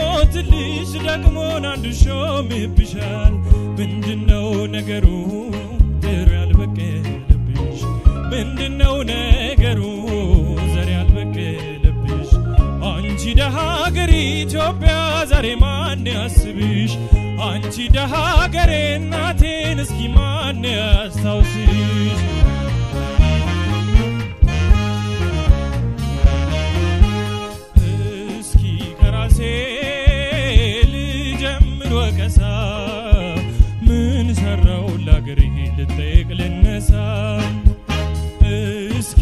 ሲሞትልሽ ደግሞን አንዱ ሾምብሻል። ምንድነው ነገሩ ዘር ያልበቀለብሽ? ምንድነው ነገሩ ዘር ያልበቀለብሽ? አንቺ ደሃ ሀገር ኢትዮጵያ ዛሬ ማን ያስብሽ? አንቺ ደሃ ሀገሬ እናቴን እስኪ ማን ያስታውስሽ? እስኪ ከራሴ ልጀምር ወቀሳ ምን ሰራው ለአገሬ ልጠየቅ ልነሳ እስኪ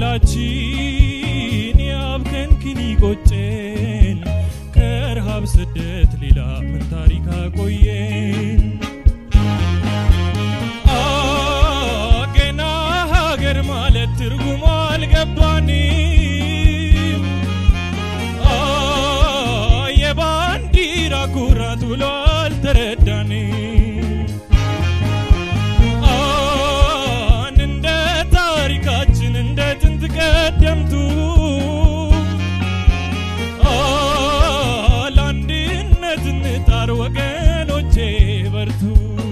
ሁላችን ያብከንክን ይቆጨን ከረሃብ ስደት ሌላ ምን ታሪክ አቆየን አ ገና ሀገር ማለት ትርጉሙ አልገባንም አ የባንዲራ ኩራት ብሎ አልተረዳንም አን እንደ ታሪካችን እንደ ጥንት ቀደምቱ አ ለአንድነት እንጣር ወገኖቼ በርቱ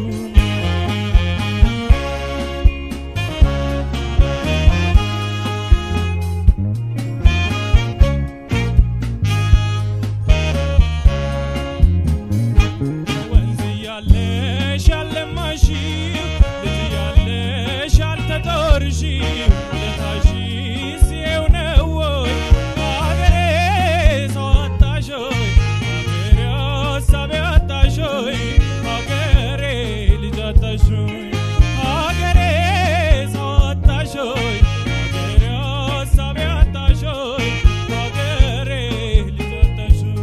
ወንዝ እያለሽ ያለማሽው ልጅ እያለሽ ያልተጦርሽው ውለታሽስ ይኸው ነው ወይ አገሬ ሰው አጣሽ ሆይ አገሬ ሀሳብ አጣሽ ሆይ አገሬ ልጅ አጣሽ ሆይ አገሬ ሰው አጣሽ ሆይ አገሬ ሀሳብ አጣሽ ሆይ አገሬ ልጅ አጣሽ ሆይ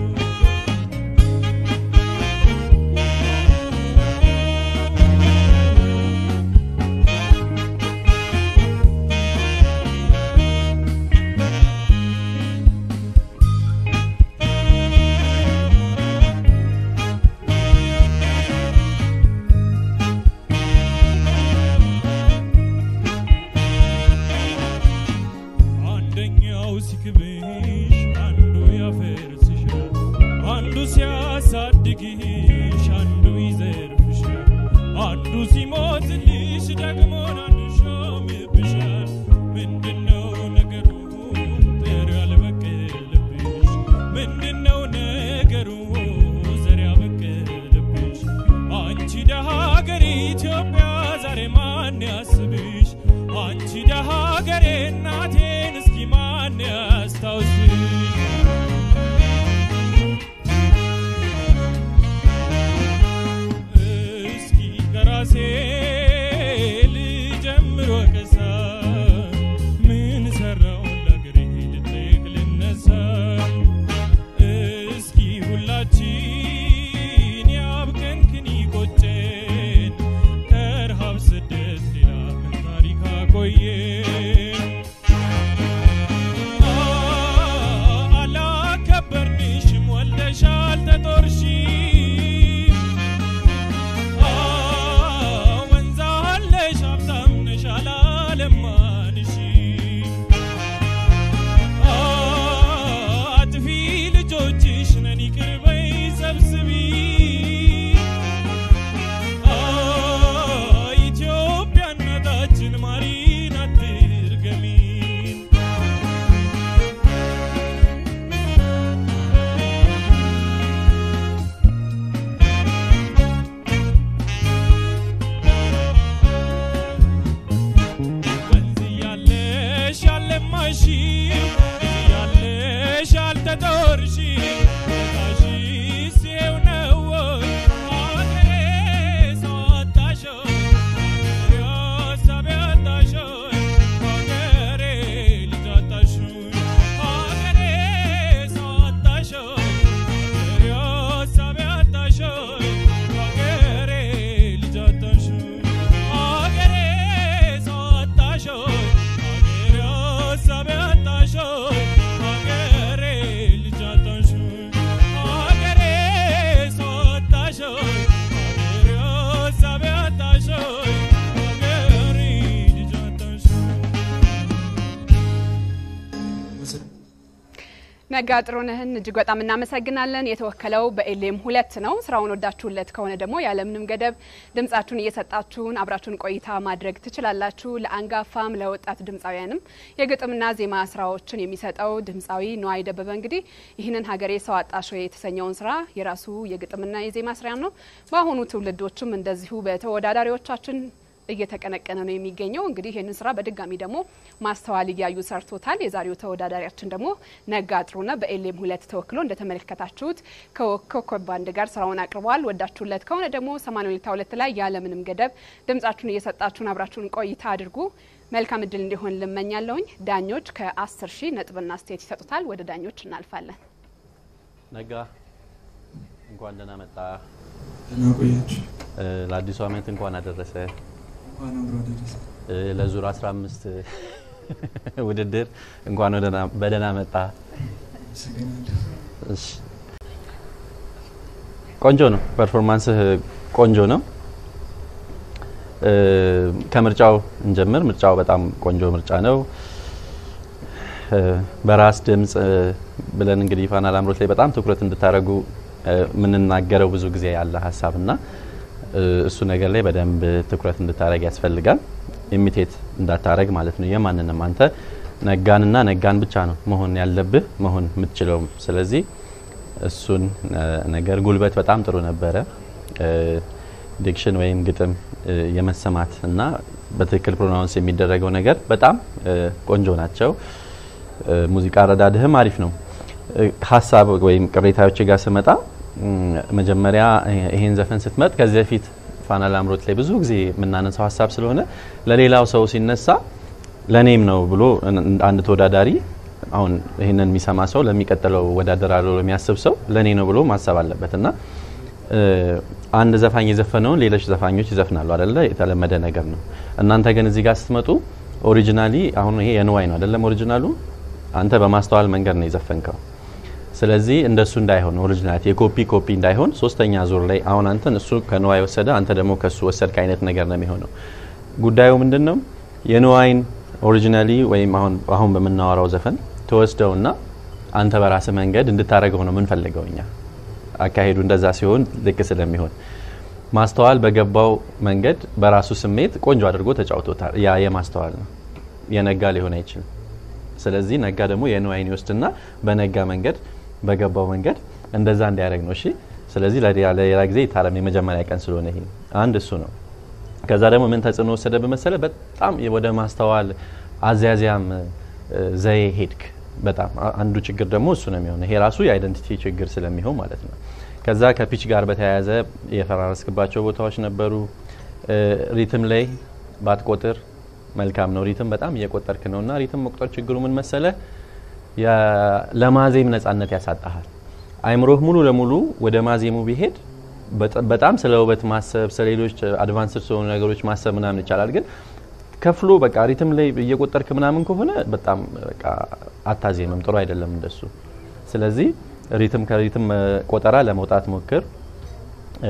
አንደኛው ሲክብሽ አንዱ ያፈርስሻል፣ አንዱ ሲያሳድግሽ አንዱ ይዘርፍሻል፣ አንዱ ሲሞትልሽ ደግሞ አንዱ ሾምብሻል። ምንድነው ነገሩ ዘር ያልበቀለብሽ? ምንድነው ነገሩ ዘር ያበቀለብሽ? አንቺ ደሃ ሀገር ኢትዮጵያ ዛሬ ማን ያስብሽ? አንቺ ደሃ ሀገሬ እናቴን እስኪ ማን ያስታውስሽ? እስኪ ከራሴ ልጀምር ወቀሳ ምን ሰራው ለአገሬ ልጠየቅ ልነሳ እስኪ ሁላችን ያብቀንክን ይቆጨን ከረሃብ ስደት ሌላ ምን ታሪክ አቆየን አ አላከበርንሽም ወልደሻል ተጦርሽም አ ወንዝ አለሽ ሀብታም ነሽ አላለማንሽም አ አጥፊ ልጆችሽ ነን ይቅር በይ ሰብስቢ አ ኢትዮጵያ እናታችን ማሪን አትርገሚን ወንዝ እያለሽ ያለማሽው ልጅ እያለሽ ያልተጦርሽው ታሽስ ይኸው ነው ወይ አገሬ ሰው አጣሽ ሆይ አገሬ ሀሳብ አጣሽ ሆይ አገሬ ልጅ አጣሽ ሆይ አገሬ ሰው አጣሽ ሆይ አገሬ ሀሳብ አጣሽ ሆይ አገሬ ልጅ አጣሽ ሆይ አገሬ ሰው አጣሽ ሆይ አገሬ ሀሳብ አጣሽ ሆይ አገሬ ልጅ አጣሽ ነጋ ጥሩነህን እጅግ በጣም እናመሰግናለን። የተወከለው በኤሌም ሁለት ነው። ስራውን ወዳችሁለት ከሆነ ደግሞ ያለምንም ገደብ ድምጻችሁን እየሰጣችሁን አብራችሁን ቆይታ ማድረግ ትችላላችሁ። ለአንጋፋም ለወጣት ድምፃውያንም የግጥምና ዜማ ስራዎችን የሚሰጠው ድምፃዊ ነዋይ ደበበ እንግዲህ ይህንን ሀገሬ ሰው አጣሽ ወይ የተሰኘውን ስራ የራሱ የግጥምና የዜማ ስራ ነው። በአሁኑ ትውልዶችም እንደዚሁ በተወዳዳሪዎቻችን እየተቀነቀነ ነው የሚገኘው። እንግዲህ ይህንን ስራ በድጋሚ ደግሞ ማስተዋል እያዩ ሰርቶታል። የዛሬው ተወዳዳሪያችን ደግሞ ነጋ ጥሩነህ በኤሌም ሁለት ተወክሎ እንደተመለከታችሁት ከኮከብ ባንድ ጋር ስራውን አቅርበዋል። ወዳችሁለት ከሆነ ደግሞ ሰማንያ ሁለት ሁለት ላይ ያለምንም ገደብ ድምጻችሁን እየሰጣችሁን አብራችሁን ቆይታ አድርጉ። መልካም እድል እንዲሆን ልመኛለሁኝ። ዳኞች ከአስር ሺህ ነጥብና ስቴት ይሰጡታል። ወደ ዳኞች እናልፋለን። ነጋ እንኳን ደህና መጣ። ደህና ቆያችሁ። ለአዲሱ ዓመት እንኳን አደረሰ። እንኳን አብሮ አደረሰ። ለዙር 15 ውድድር እንኳን ወደና- በደህና መጣ። አመሰግናለሁ። እሺ፣ ቆንጆ ነው። ፐርፎርማንስህ ቆንጆ ነው። እ፣ ከምርጫው እንጀምር። ምርጫው በጣም ቆንጆ ምርጫ ነው። እ፣ በራስ ድምጽ እ፣ ብለን እንግዲህ ፋና ላምሮት ላይ በጣም ትኩረት እንድታደርጉ እ፣ የምንናገረው ብዙ ጊዜ ያለ ሀሳብና እ፣ እሱ ነገር ላይ በደንብ ትኩረት እንድታደረግ ያስፈልጋል። ኢሚቴት እንዳታረግ ማለት ነው። የማንንም አንተ ነጋንና ነጋን ብቻ ነው መሆን ያለብህ መሆን የምትችለውም። ስለዚህ እሱን እ፣ ነገር ጉልበት በጣም ጥሩ ነበረ። እ፣ ዲክሽን ወይም ግጥም እ፣ የመሰማት እና በትክክል ፕሮናውንስ የሚደረገው ነገር በጣም እ፣ ቆንጆ ናቸው። እ፣ ሙዚቃ አረዳድህም አሪፍ ነው። እ፣ ሀሳብ ወይም ቅሬታዎች ጋር ስመጣ እም፣ መጀመሪያ እ፣ ይሄን ዘፈን ስትመጥ ከዚህ በፊት ፋና ላምሮት ላይ ብዙ ጊዜ የምናነሳው ሀሳብ ስለሆነ ለሌላው ሰው ሲነሳ ለእኔም ነው ብሎ እን- አንድ ተወዳዳሪ አሁን ይህንን የሚሰማ ሰው ለሚቀጥለው ወዳደራለሁ የሚያስብ ሰው ለእኔ ነው ብሎ ማሰብ አለበት እና እ፣ አንድ ዘፋኝ የዘፈነውን ሌሎች ዘፋኞች ይዘፍናሉ አደለ? የተለመደ ነገር ነው። እናንተ ግን እዚህ ጋር ስትመጡ ኦሪጂናሊ አሁን ይሄ የንዋይ ነው አደለም? ኦሪጂናሉ አንተ በማስተዋል መንገድ ነው የዘፈንከው። ስለዚህ እንደሱ እንዳይሆን ኦሪጂናሊቲ የኮፒ ኮፒ እንዳይሆን ሶስተኛ ዙር ላይ አሁን አንተን እሱ ከንዋይ ወሰደ፣ አንተ ደግሞ ከሱ ወሰድክ አይነት ነገር ነው የሚሆነው። ጉዳዩ ምንድን ነው? የንዋይን ኦሪጂናሊ ወይም አሁን አሁን በምናወራው ዘፈን ተወስደውና አንተ በራስህ መንገድ እንድታደርገው ነው የምንፈልገው እኛ። አካሄዱ እንደዛ ሲሆን ልክ ስለሚሆን ማስተዋል በገባው መንገድ በራሱ ስሜት ቆንጆ አድርጎ ተጫውቶታል። ያ የማስተዋል ነው፣ የነጋ ሊሆን አይችልም። ስለዚህ ነጋ ደግሞ የንዋይን ይወስድና በነጋ መንገድ በገባው መንገድ እንደዛ እንዲያደርግ ነው። እሺ። ስለዚህ ለሌላ ለሌላ ጊዜ ይታረም። የመጀመሪያ ቀን ስለሆነ ይሄ አንድ እሱ ነው። ከዛ ደግሞ ምን ተጽዕኖ ወሰደ በመሰለ በጣም ወደ ማስተዋል አዝያዝያም እ፣ ዘዬ ሄድክ። በጣም አ- አንዱ ችግር ደግሞ እሱ ነው የሚሆነው። ይሄ ራሱ የአይደንቲቲ ችግር ስለሚሆን ማለት ነው። ከዛ ከፒች ጋር በተያያዘ የፈራረስክባቸው ቦታዎች ነበሩ። እ፣ ሪትም ላይ ባትቆጥር መልካም ነው። ሪትም በጣም እየቆጠርክ ነው እና ሪትም መቁጠር ችግሩ ምን መሰለ የ- ለማዜም ነጻነት ያሳጣሃል። አይምሮህ ሙሉ ለሙሉ ወደ ማዜሙ ቢሄድ በጣ- በጣም ስለ ውበት ማሰብ ስለ ሌሎች አድቫንስድ ስለሆኑ ነገሮች ማሰብ ምናምን ይቻላል። ግን ከፍሎ በቃ ሪትም ላይ እየቆጠርክ ምናምን ከሆነ በጣም በቃ አታዜምም፣ ጥሩ አይደለም እንደሱ። ስለዚህ ሪትም ከሪትም እ፣ ቆጠራ ለመውጣት ሞክር። እ፣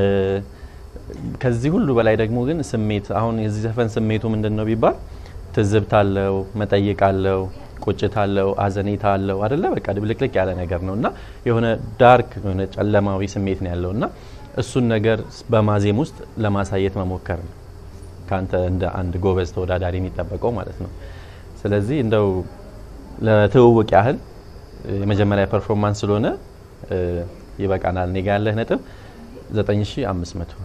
ከዚህ ሁሉ በላይ ደግሞ ግን ስሜት አሁን የዚህ ዘፈን ስሜቱ ምንድን ነው ቢባል ትዝብት አለው፣ መጠይቅ አለው፣ ቁጭት አለው፣ አዘኔታ አለው አደለ? በቃ ድብልቅልቅ ያለ ነገር ነው እና የሆነ ዳርክ የሆነ ጨለማዊ ስሜት ነው ያለው እና እሱን ነገር በማዜም ውስጥ ለማሳየት መሞከር ነው ከአንተ እንደ አንድ ጎበዝ ተወዳዳሪ የሚጠበቀው ማለት ነው። ስለዚህ እንደው ለትውውቅ ያህል እ፣ የመጀመሪያ ፐርፎርማንስ ስለሆነ እ፣ ይበቃናል። እኔ ጋ ያለህ ነጥብ 9500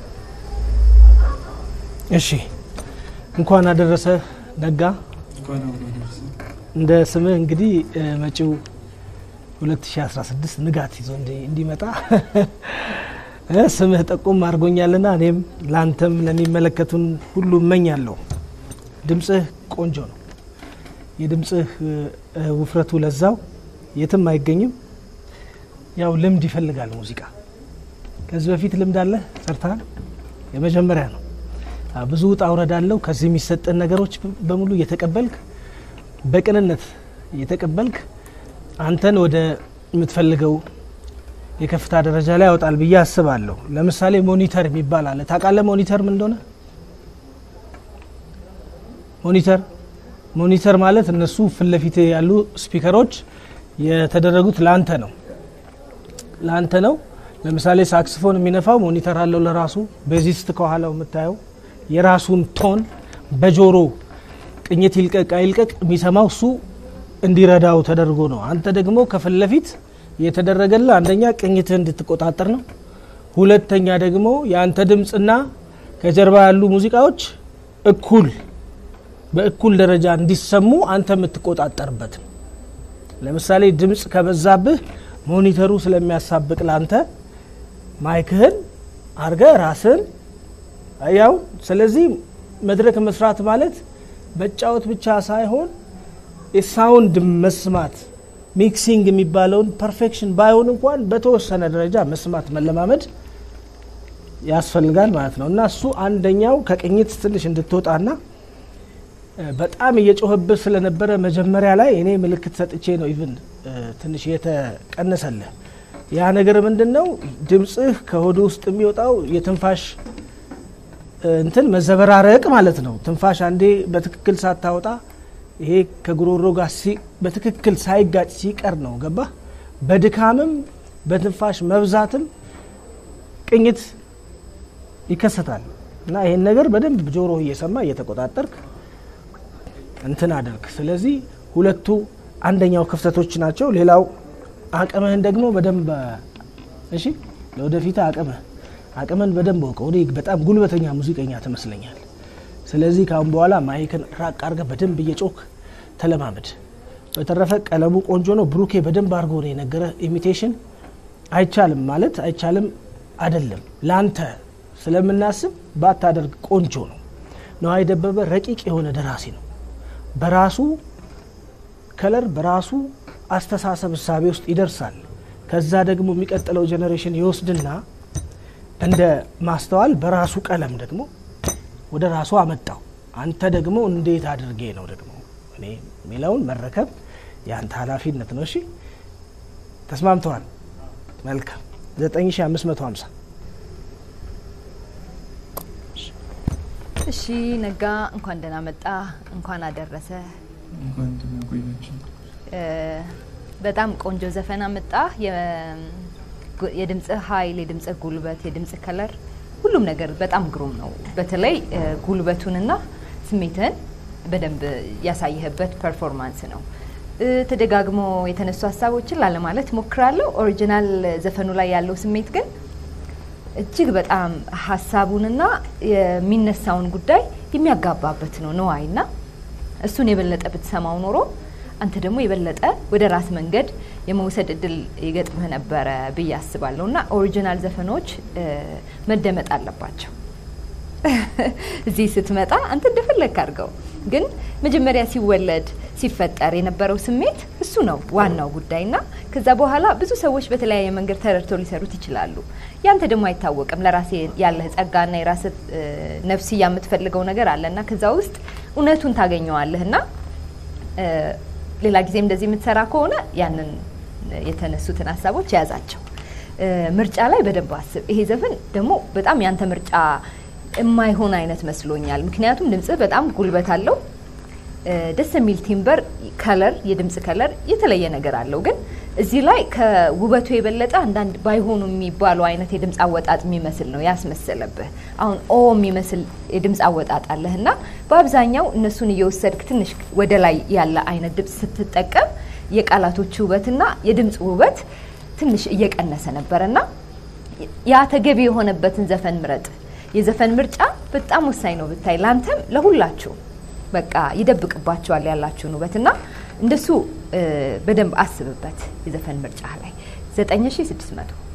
እሺ እንኳን አደረሰ ነጋ። እንኳን አብሮ አደረሰ። እንደ ስምህ እንግዲህ እ፣ መጪው 2016 ንጋት ይዞ እንዲ- እንዲመጣ እ፣ ስምህ ጠቁም አድርጎኛልና እኔም ለአንተም ለሚመለከቱን ሁሉ እመኛለሁ። ድምፅህ ቆንጆ ነው። የድምፅህ እ፣ እ፣ ውፍረቱ ለዛው የትም አይገኝም። ያው ልምድ ይፈልጋል ሙዚቃ። ከዚህ በፊት ልምድ አለ ሰርተሃል? የመጀመሪያ ነው። አዎ፣ ብዙ ውጣ ውረድ አለው። ከዚህ የሚሰጥን ነገሮች በ- በሙሉ እየተቀበልክ በቅንነት እየተቀበልክ አንተን ወደ የምትፈልገው የከፍታ ደረጃ ላይ ያወጣል ብዬ አስባለሁ። ለምሳሌ ሞኒተር የሚባል አለ። ታውቃለህ ሞኒተር ምን እንደሆነ? ሞኒተር ሞኒተር ማለት እነሱ ፊት ለፊት ያሉ ስፒከሮች የተደረጉት ለአንተ ነው ለአንተ ነው። ለምሳሌ ሳክስፎን የሚነፋው ሞኒተር አለው ለራሱ። ቤዚስት ከኋላው የምታየው የራሱን ቶን በጆሮ ቅኝት ይልቀቅ አይልቀቅ የሚሰማው እሱ እንዲረዳው ተደርጎ ነው። አንተ ደግሞ ከፊት ለፊት የተደረገልህ አንደኛ ቅኝትህ እንድትቆጣጠር ነው። ሁለተኛ ደግሞ የአንተ ድምፅና ከጀርባ ያሉ ሙዚቃዎች እኩል በእኩል ደረጃ እንዲሰሙ አንተ የምትቆጣጠርበት ነው። ለምሳሌ ድምፅ ከበዛብህ ሞኒተሩ ስለሚያሳብቅ ላንተ ማይክህን አርገ ራስህን ያው። ስለዚህ መድረክ መስራት ማለት መጫወት ብቻ ሳይሆን የሳውንድ መስማት ሚክሲንግ የሚባለውን ፐርፌክሽን ባይሆን እንኳን በተወሰነ ደረጃ መስማት መለማመድ ያስፈልጋል ማለት ነው እና እሱ አንደኛው ከቅኝት ትንሽ እንድትወጣና በጣም እየጮህብህ ስለነበረ መጀመሪያ ላይ እኔ ምልክት ሰጥቼ ነው ኢቭን ትንሽ የተቀነሰልህ። ያ ነገር ምንድን ነው? ድምፅህ ከሆድ ውስጥ የሚወጣው የትንፋሽ እንትን መዘበራረቅ ማለት ነው። ትንፋሽ አንዴ በትክክል ሳታወጣ ይሄ ከጉሮሮ ጋር በትክክል ሳይጋጭ ሲቀር ነው ገባ። በድካምም በትንፋሽ መብዛትም ቅኝት ይከሰታል እና ይሄን ነገር በደንብ ጆሮ እየሰማ እየተቆጣጠርክ እንትን አድርግ። ስለዚህ ሁለቱ አንደኛው ክፍተቶች ናቸው። ሌላው አቅምህን ደግሞ በደንብ እሺ፣ ለወደፊት አቅምህ አቅምን በደንብ ወቀው። እኔ በጣም ጉልበተኛ ሙዚቀኛ ትመስለኛል። ስለዚህ ካሁን በኋላ ማይክን ራቅ አድርገህ በደንብ እየጮክ ተለማመድ። በተረፈ ቀለሙ ቆንጆ ነው። ብሩኬ በደንብ አድርጎ ነው የነገረ። ኢሚቴሽን አይቻልም ማለት አይቻልም አይደለም። ላንተ ስለምናስብ ባታደርግ ቆንጆ ነው። ነዋይ ደበበ ረቂቅ የሆነ ደራሲ ነው። በራሱ ከለር በራሱ አስተሳሰብ እሳቤ ውስጥ ይደርሳል። ከዛ ደግሞ የሚቀጥለው ጄኔሬሽን ይወስድና እንደ ማስተዋል በራሱ ቀለም ደግሞ ወደ ራሱ አመጣው። አንተ ደግሞ እንዴት አድርጌ ነው ደግሞ እኔ የሚለውን መረከብ የአንተ ኃላፊነት ነው። እሺ ተስማምተዋል? መልካም 9550 እሺ ነጋ፣ እንኳን ደህና መጣ፣ እንኳን አደረሰ። እንኳን ደህና ቆያችሁ። በጣም ቆንጆ ዘፈን አመጣ። የድምጽ ኃይል፣ የድምጽ ጉልበት፣ የድምጽ ከለር፣ ሁሉም ነገር በጣም ግሩም ነው። በተለይ ጉልበቱንና ስሜትህን በደንብ ያሳየህበት ፐርፎርማንስ ነው። ተደጋግሞ የተነሱ ሀሳቦችን ላለማለት ሞክራለሁ። ኦሪጂናል ዘፈኑ ላይ ያለው ስሜት ግን እጅግ በጣም ሀሳቡንና የሚነሳውን ጉዳይ የሚያጋባበት ነው ነዋይና እሱን የበለጠ ብትሰማው ኖሮ አንተ ደግሞ የበለጠ ወደ ራስ መንገድ የመውሰድ እድል ይገጥምህ ነበረ ብዬ አስባለሁ። እና ኦሪጂናል ዘፈኖች መደመጥ አለባቸው። እዚህ ስትመጣ አንተ እንደፈለግ አድርገው፣ ግን መጀመሪያ ሲወለድ ሲፈጠር የነበረው ስሜት እሱ ነው ዋናው ጉዳይ እና ከዛ በኋላ ብዙ ሰዎች በተለያየ መንገድ ተረድተው ሊሰሩት ይችላሉ። ያንተ ደግሞ አይታወቅም። ለራሴ ያለህ ጸጋና የራስ ነፍስያ የምትፈልገው ነገር አለ እና ከዛ ውስጥ እውነቱን ታገኘዋለህ እና ሌላ ጊዜም እንደዚህ የምትሰራ ከሆነ ያንን የተነሱትን ሀሳቦች የያዛቸው ምርጫ ላይ በደንብ አስብ። ይሄ ዘፈን ደግሞ በጣም ያንተ ምርጫ የማይሆን አይነት መስሎኛል። ምክንያቱም ድምጽህ በጣም ጉልበት አለው፣ ደስ የሚል ቲምበር ከለር፣ የድምጽ ከለር የተለየ ነገር አለው። ግን እዚህ ላይ ከውበቱ የበለጠ አንዳንድ ባይሆኑ የሚባሉ አይነት የድምፅ አወጣጥ የሚመስል ነው ያስመሰለብህ። አሁን ኦ የሚመስል የድምፅ አወጣጥ አለህ እና በአብዛኛው እነሱን እየወሰድክ ትንሽ ወደ ላይ ያለ አይነት ድምፅ ስትጠቀም የቃላቶች ውበትና የድምፅ ውበት ትንሽ እየቀነሰ ነበረ እና ያ ተገቢ የሆነበትን ዘፈን ምረጥ። የዘፈን ምርጫ በጣም ወሳኝ ነው ብታይ፣ ላንተም ለሁላችሁ በቃ ይደብቅባቸዋል ያላችሁን ውበትና እንደሱ በደንብ አስብበት የዘፈን ምርጫ ላይ 9600